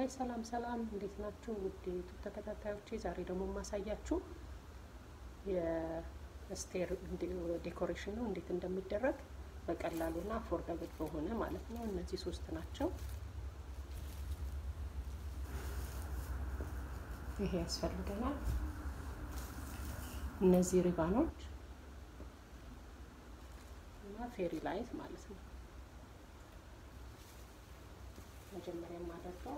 ሰላም ሰላም፣ እንዴት ናችሁ ውድ ዩቱብ ተከታታዮቼ? ዛሬ ደግሞ የማሳያችሁ የስቴር ዴኮሬሽን ነው፣ እንዴት እንደሚደረግ በቀላሉና አፎርደብል በሆነ ማለት ነው። እነዚህ ሶስት ናቸው። ይሄ ያስፈልገናል። እነዚህ ሪባኖች እና ፌሪ ላይት ማለት ነው። መጀመሪያ የማደርገው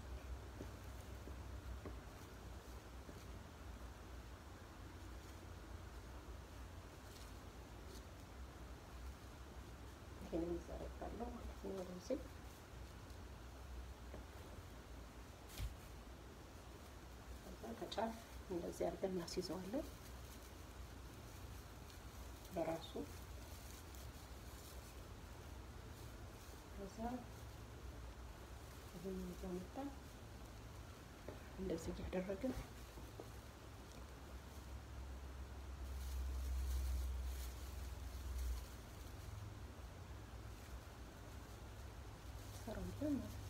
ይሄንን ይዘረጋለሁ ማለት ነው። ወደዚህ ከዛ ከጫፍ እንደዚህ አድርገን እናስይዘዋለን በራሱ ከዛ ይሄን እያመጣን እንደዚህ እያደረግን ሰራለን ማለት ነው።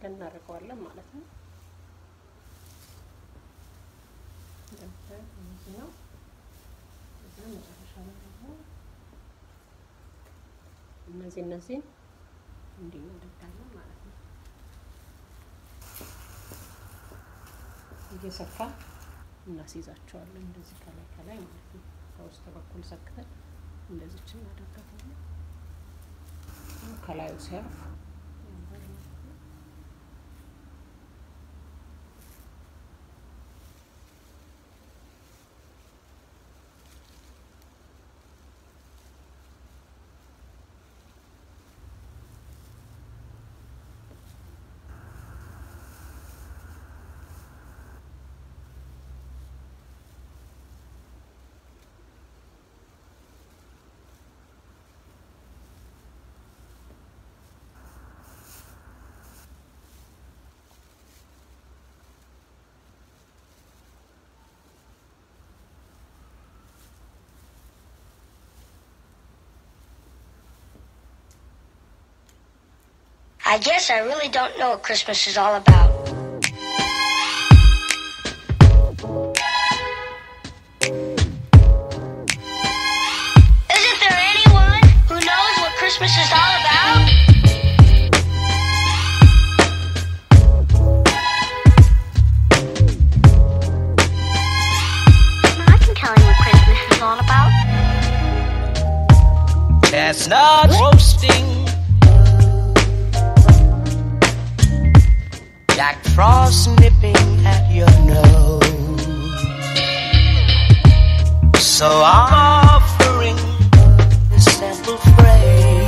አድርገን እናደርገዋለን ማለት ነው። እንደምታዩት እነዚህ ነው። እዛ መጨረሻ ላይ ደግሞ እነዚህ እነዚህን እንዲህ እናደርጋለን ማለት ነው። እየሰፋ እናስይዛቸዋለን እንደዚህ ከላይ ከላይ ማለት ነው። ከውስጥ በኩል ሰክተን እንደዚች እናደርጋታለን። ከላዩ ሲያርፍ I guess I really don't know what Christmas is all about. Isn't there anyone who knows what Christmas is all about? I can tell you what Christmas is all about. Chestnut roasting. Jack Frost nipping at your nose. So I'm offering this simple phrase.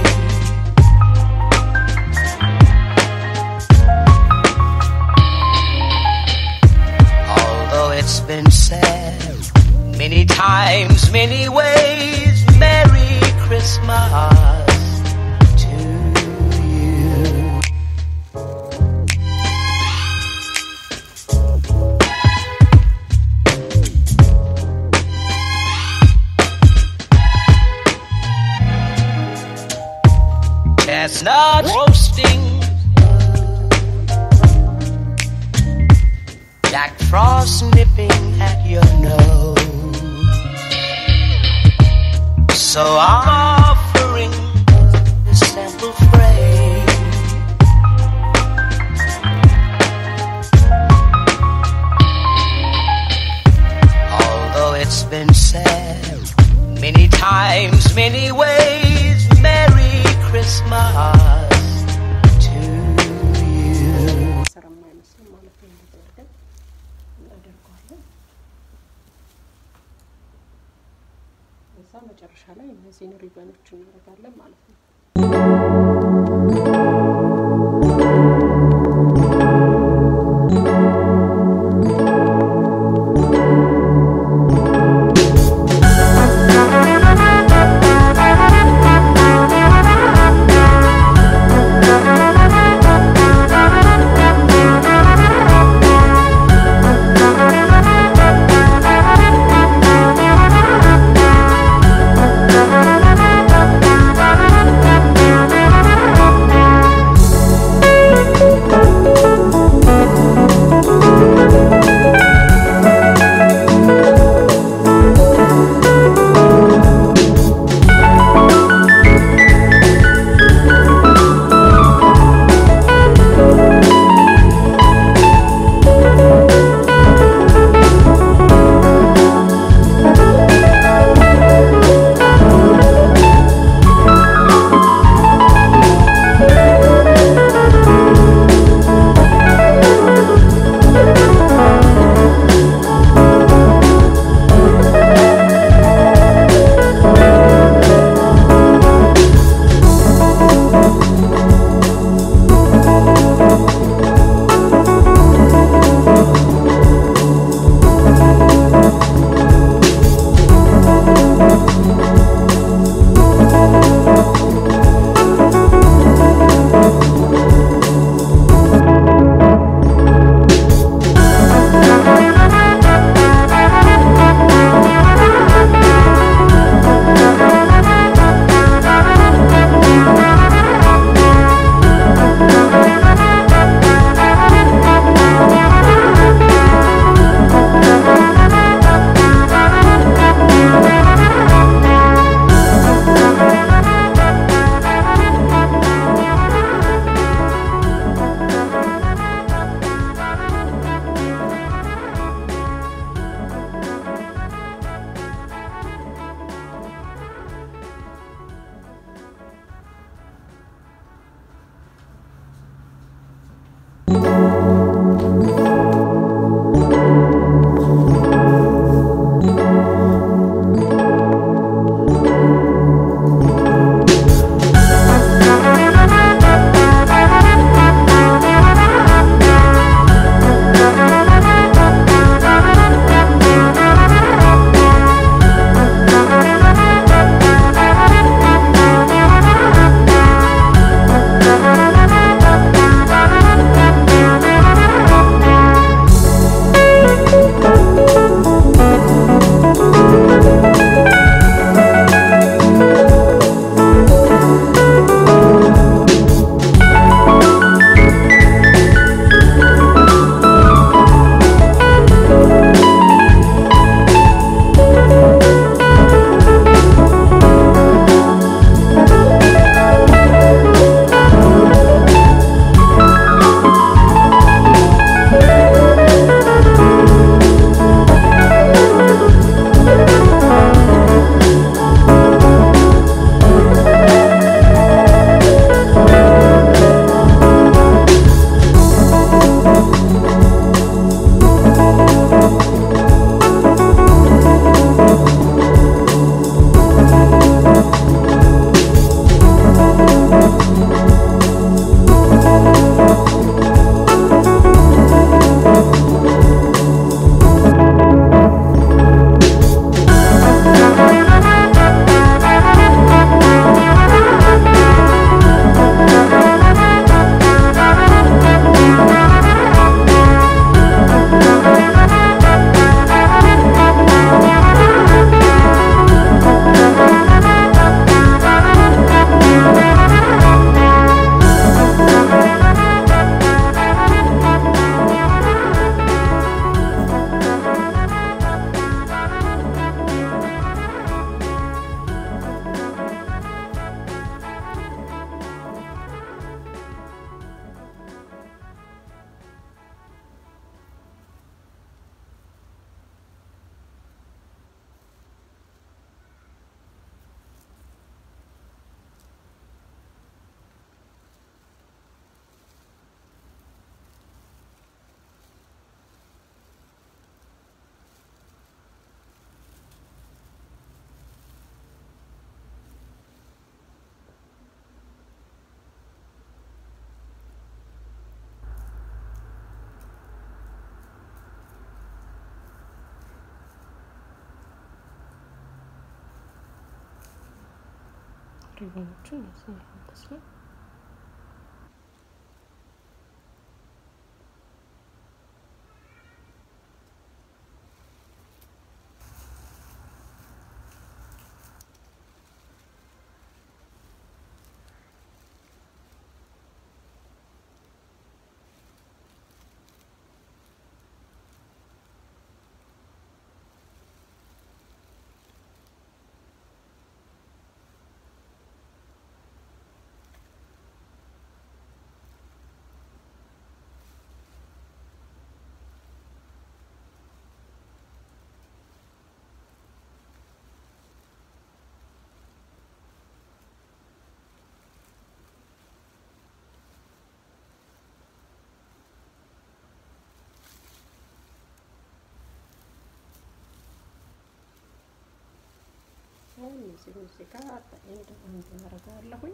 Although it's been said many times, many ways, Merry Christmas to you. Chestnut roasting. Jack Frost nipping at your nose. So I'm offering this simple phrase. Although it's been said many times, many ways, Merry Christmas to you. ስራ የማይመስል ማለት ነው። እንደዚህ አድርገን እናደርገዋለን። እዛ መጨረሻ ላይ እነዚህን ሪበኖች እናደርጋለን ማለት ነው። Thank ሪቦኖቹ እነዚህ ይመስላል። አሁን እዚህ እዚህ ጋር እንደ አንድ አደርገዋለሁኝ።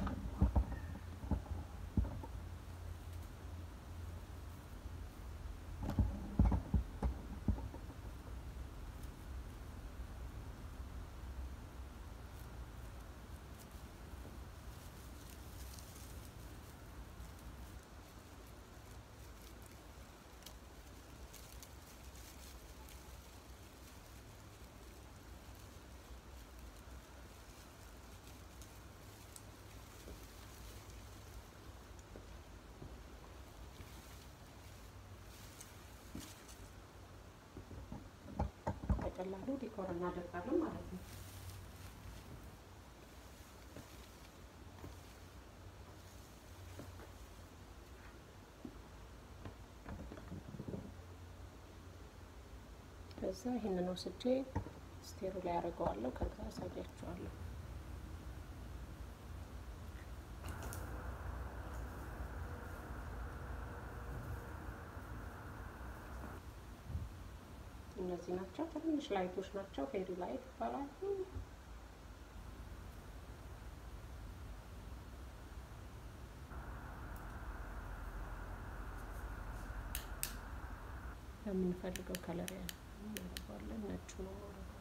በቀላሉ ዲኮር እናደርጋለን ማለት ነው። ከዛ ይህንን ወስጄ ስቴሩ ላይ አደርገዋለሁ። ከዛ አሳያችኋለሁ። እነዚህ ናቸው። ትንሽ ላይቶች ናቸው። ፌሪ ላይት ይባላሉ። በምንፈልገው ከለር እናደርገዋለን። ነጩ ነው ማድረገው።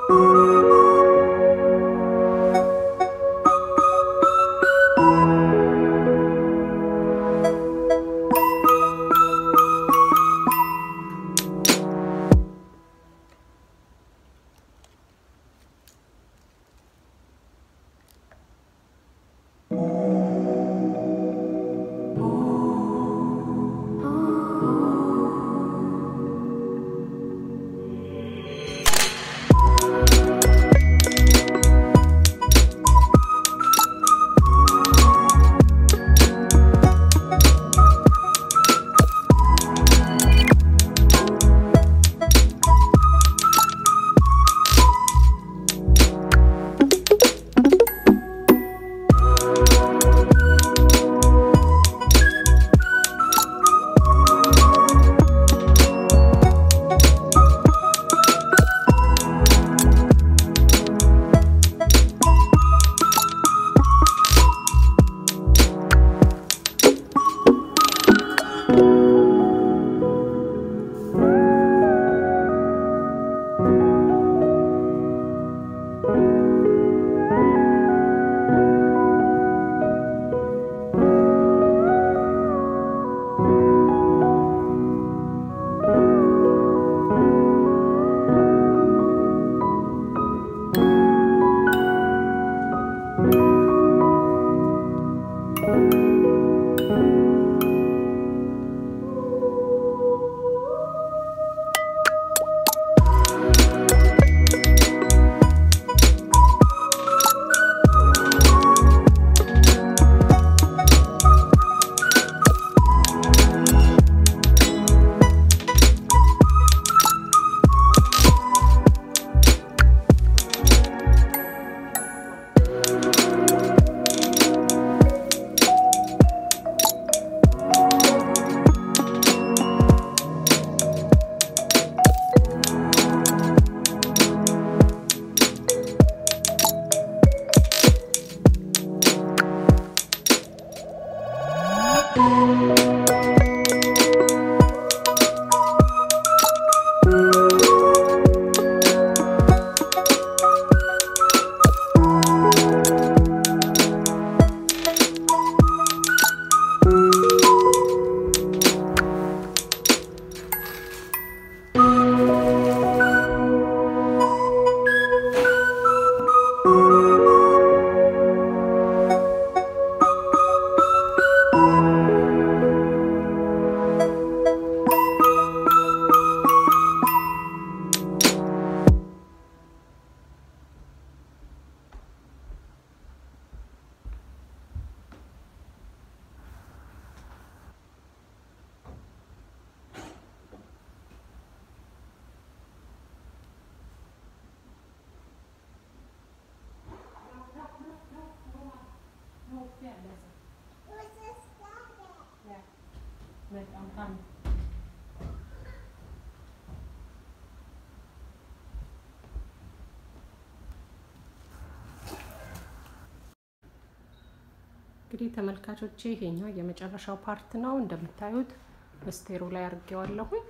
እንግዲህ ተመልካቾቼ ይሄኛው የመጨረሻው ፓርት ነው። እንደምታዩት በስቴሩ ላይ አድርጌዋለሁኝ።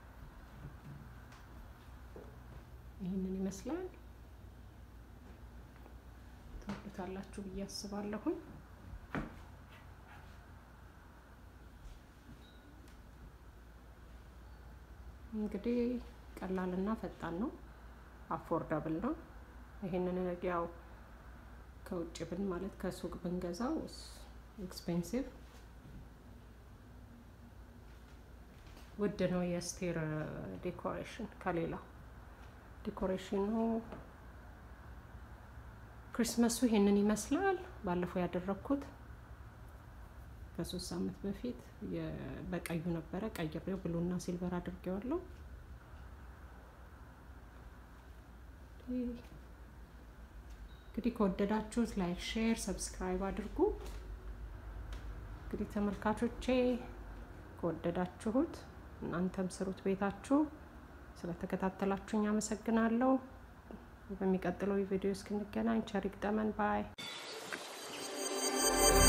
ይህንን ይመስላል። ትወዱታላችሁ ብዬ አስባለሁኝ። እንግዲህ ቀላልና ፈጣን ነው፣ አፎርዳብል ነው። ይሄንን ያው ከውጭ ብን ማለት ከሱቅ ብንገዛው ኤክስፔንሲቭ ውድ ነው። የስቴር ዴኮሬሽን ከሌላው ዴኮሬሽኑ ክሪስመሱ ይሄንን ይመስላል። ባለፈው ያደረግኩት ከሶስት ሳምንት በፊት በቀዩ ነበረ ቀይሬው ብሉና ሲልቨር አድርጌዋለሁ። እንግዲህ ከወደዳችሁት ላይክ፣ ሼር፣ ሰብስክራይብ አድርጉ። እንግዲህ ተመልካቾቼ ከወደዳችሁት እናንተም ስሩት ቤታችሁ። ስለተከታተላችሁኝ አመሰግናለሁ። በሚቀጥለው የቪዲዮ እስክንገናኝ ቸር ይግጠመን ባይ